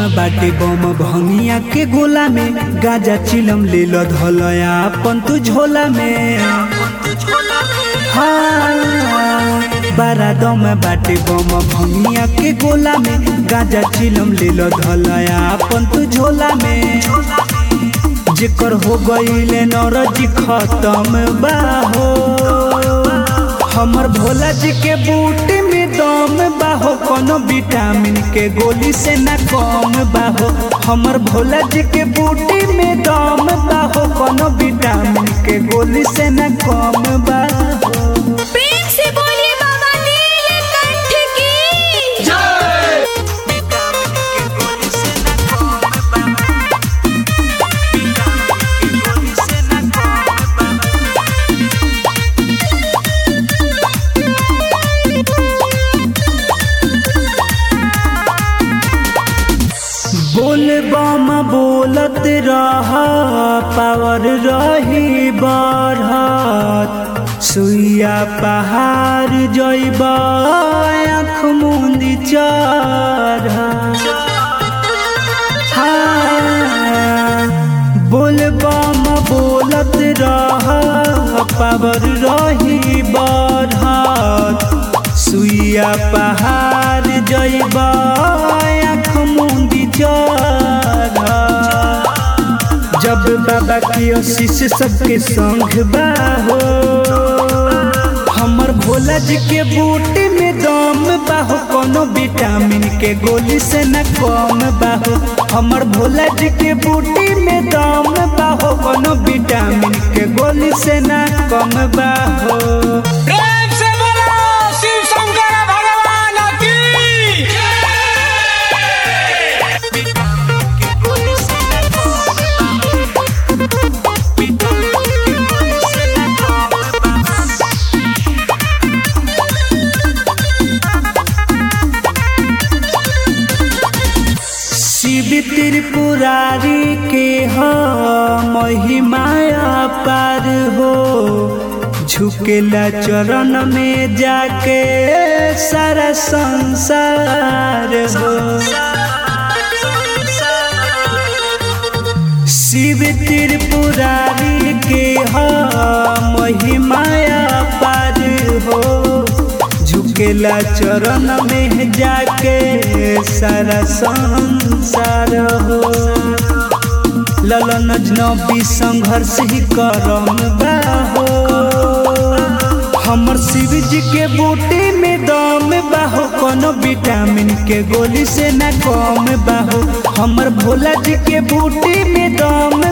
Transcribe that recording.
बाटे बम भंगिया के गोला में गाजा चिलम ले लो धलया अपन तू झोला में हाँ बारा दम बाटे बम भंगिया के गोला में गाजा चिलम ले लो धलया अपन तू झोला में जेकर हो गईले नौरजी खत्म बाहो हमर भोला जी के बूटी में दम बाहो कोनो विटामिन के गोली से न कम बाहो हमर भोला जी के बूटी में दम बाहो कोनो विटामिन के गोली से न कम बाहो प्रेम से बोलिए बाबा नीलकंठ की बोल बम बोलत रह पावर रही बढ़त सुइया पहाड़ जइब आँख मुंदी चढ़ बोल बम बोलत रह पावर रही बढ़त सुइया पहाड़ जइब आँख मुंदी चढ़ जब बाबा की आशीष सबके संग बाहो हमर भोला जी के बूटी में दम बाहो कोनो विटामिन के गोली से न कम बाहो हमर भोला जी के बूटी में दम बाहो कोनो विटामिन के गोली से न कम बाहो प्रेम से बोलो शिव शंकर भगवान की शिव त्रिपुरारी के हो महिमाया पार हो झुकेला चरण में जाके सारा संसार हो शिव त्रिपुरारी के हो महिमाया पार हो झुकेला चरण में जाके सारा संसार हो ललन नबी संघर्ष ही करम बाहो हमर शिव जी के बूटी में दम बाहो कोनो विटामिन के गोली से न कम बाहो हमर भोला जी के बूटी में दम